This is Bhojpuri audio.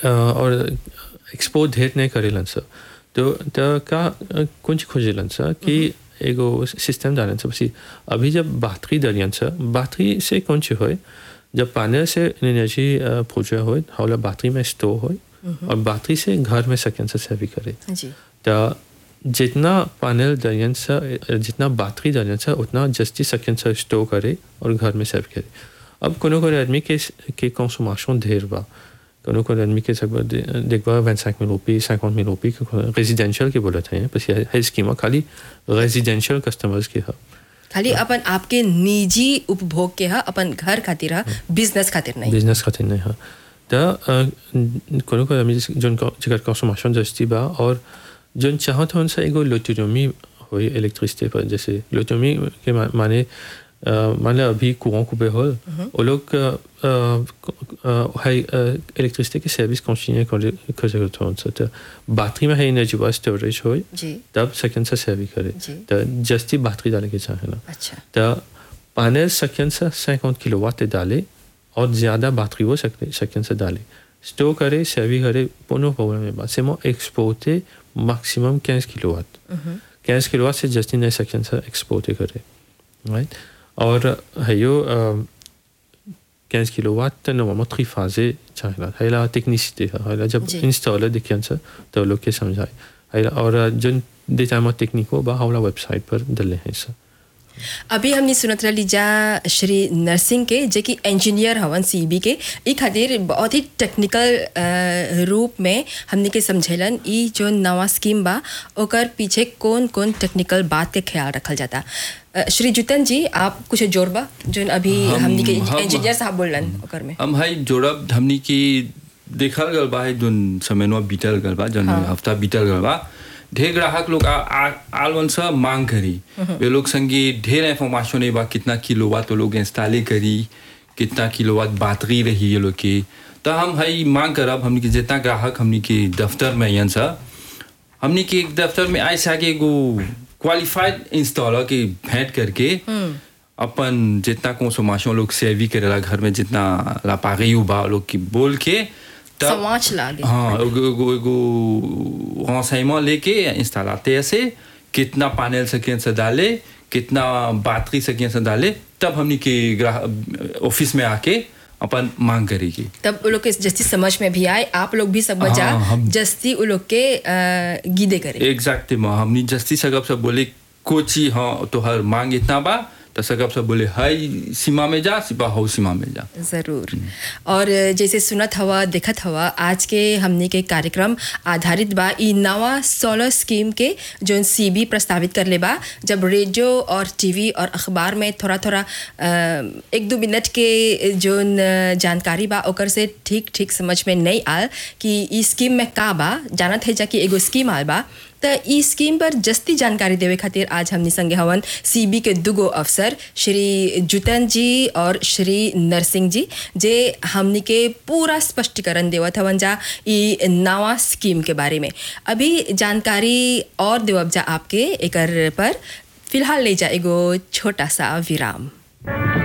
अ, और एक्सपोर्ट ढेर नहीं करेलन सर तो तो का कुछ खोजेलन सर कि एगो सिस्टम डालन सर बसी अभी जब बातरी डालियन सर बातरी से कौन सी होए जब पैनल से एनर्जी प्रोड्यूस होए हौला बातरी में स्टोर होए और बातरी से घर में सकें से सेवी करे जी तो जितना पैनल डालियन सा जितना बैटरी डालियन सा उतना जस्ती सेकेंड सा स्टोर करे और घर में सेव करे अब कोनो कोनो आदमी के के कंसोमेशन ढेर बा कोनो कोनो आदमी के सब देखबा 25 मिल रुपये 50 मिल रुपये के रेजिडेंशियल के बोलत हैं बस ये है स्कीमा खाली रेजिडेंशियल कस्टमर्स के है खाली अपन आपके निजी उपभोग के हा अपन घर खातिर हा बिजनेस खातिर नहीं बिजनेस खातिर नहीं है तो कोनो कोनो आदमी जोन जगह कंसोमेशन जस्ती बा और जोन चाहत हन सा एगो लोटोमी होई इलेक्ट्रिसिटी पर जैसे लोटोमी के मा- माने अ, मान लो अभी कुआं कुबे हो वो लोग है इलेक्ट्रिसिटी की सर्विस कंटिन्यू कर कर सकते हैं तो बैटरी में है एनर्जी बा स्टोरेज हो जी तब सेकंड से सर्विस करे जी। तो जस्ती बैटरी डाले के चाहे ना अच्छा तो पैनल सेकंड से 50 किलोवाट डाले और ज़्यादा बैटरी वो सकते सेकंड से डाले स्टोर करे सेवी करे पोनो प्रॉब्लम है बात से मो एक्सपोर्ट मैक्सिमम 15 किलोवाट 15 किलोवाट से जस्ट इन सेकंड से एक्सपोर्ट करे राइट और है यो 15 किलोवाट नॉर्मल थ्री फाजे चाहिए है ला टेक्निसिटी है ला जब जी। इंस्टॉलर दिखे से तो लोग के समझाए है ला और जो डेटा में टेक्निक हो बा हमारा वेबसाइट पर डले हैं सर अभी हमने सुनत रही जा श्री नरसिंह के जे कि इंजीनियर हवन सीबी के ई खातिर बहुत ही टेक्निकल अ, रूप में हमने के समझेलन ई जो नवा स्कीम बा ओकर पीछे कौन कौन टेक्निकल बात के ख्याल रखल जाता अ, श्री जुतन जी आप कुछ जोड़बा जो अभी हम- हमने के हम- इंजीनियर साहब बोलन ओकर में हम हाई जोड़ब हमनी की देखल गल बा है जोन समयनवा बीतल गल बा जोन हाँ। हफ्ता बीतल गल बा ढेर ग्राहक लोग आ- आ- आलवन सा मांग करी वे लोग संगे ढेर इंफॉर्मेशन है बा कितना किलोवाट वो लोग इंस्टॉले करी कितना किलोवाट बैटरी रही ये लोग की तो हम हई मांग करब हमनी के जितना ग्राहक हमनी के दफ्तर में अयन सा हमनी के एक दफ्तर में आए आगे एगो क्वालिफाइड इंस्टॉलर के भेंट करके अपन जितना कंसोमेशन लोग सेवी करेला घर में जितना लापागी बा लोग की बोल के तब समाज लागे हाँ एगो एगो एगो renseignement लेके इंस्टॉलाते से कितना पैनल सकें से डाले कितना बैटरी सकें से डाले तब हमनी के ग्राहक ऑफिस में आके अपन मांग करेगी तब वो लोग के जस्ती समझ में भी आए आप लोग भी सब बजा हाँ, हम- जस्ती वो लोग के अ, गीदे करे एग्जैक्टली हमनी जस्ती सकब सब बोले कोची हाँ तो हर मांग इतना बा तो सकब सब बोले हाई सीमा में जा सिपा हो सीमा में जा ज़रूर और जैसे सुनत हवा देखत हवा आज के हमने के कार्यक्रम आधारित बा ई नवा सोलर स्कीम के जो सीबी प्रस्तावित कर ले बा जब रेडियो और टीवी और अखबार में थोड़ा थोड़ा अ, एक दो मिनट के जो जानकारी बा ओकर से ठीक ठीक समझ में नहीं आल कि ई स्कीम में का बा जानत है जा कि एगो स्कीम आल बा त ई स्कीम पर जस्ती जानकारी देवे खातिर आज हमनी संगे हवन सीबी के दुगो अफसर श्री जुतन जी और श्री नरसिंह जी जे हमनी के पूरा स्पष्टीकरण देवत हवन जा ई नवा स्कीम के बारे में अभी जानकारी और देवब जा आपके एकर पर फिलहाल ले जा एगो छोटा सा विराम